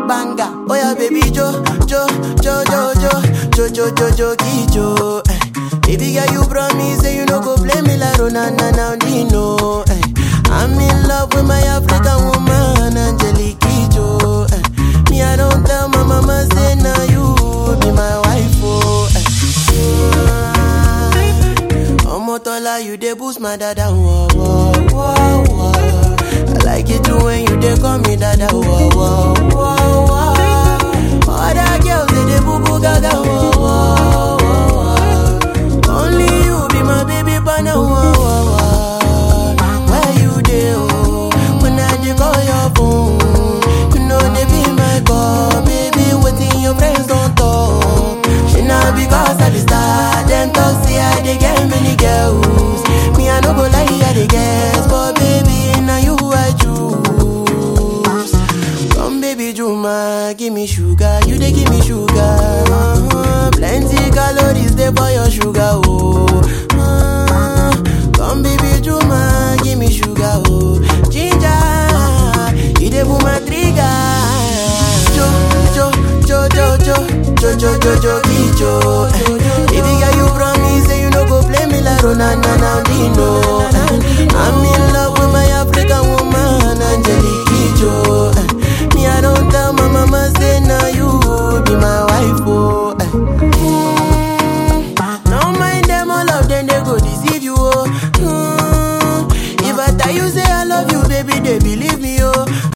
Banga, oh yeah, baby Jo, Jo, Jo, Jo, Jo, Jo, Jo, Jo, Jo, Jo, eh. Baby girl, you promise say you no go play me like Ronana now, Dino. Eh. I'm in love with my African woman, Angelique Kijo. Eh. Me, I don't tell my mama say now you be my wife, oh. Eh. Omotola, you dey boost my dada, whoa, whoa, whoa, whoa. I like it too when you dey call me dada, whoa, whoa, whoa, whoa. Other girls they dey boo boo gaga, whoa, whoa, whoa. Only you be my baby partner, whoa, whoa, whoa. Where you dey, oh? When I dey call your phone, you know they be my call, baby. Waiting your friends don't talk. She not because I be star, them talk say I dey get many girls. Me I no go lie, I dey guess, but baby now you I choose. Come baby Juma, give me sugar, you dey give me sugar. Uh-huh. Plenty calories dey for your sugar, oh. Uh, come baby Juma, give me sugar, oh. Ginger, you dey pull my trigger. Jo, jo, jo, jo, jo, jo, jo, jo, jo,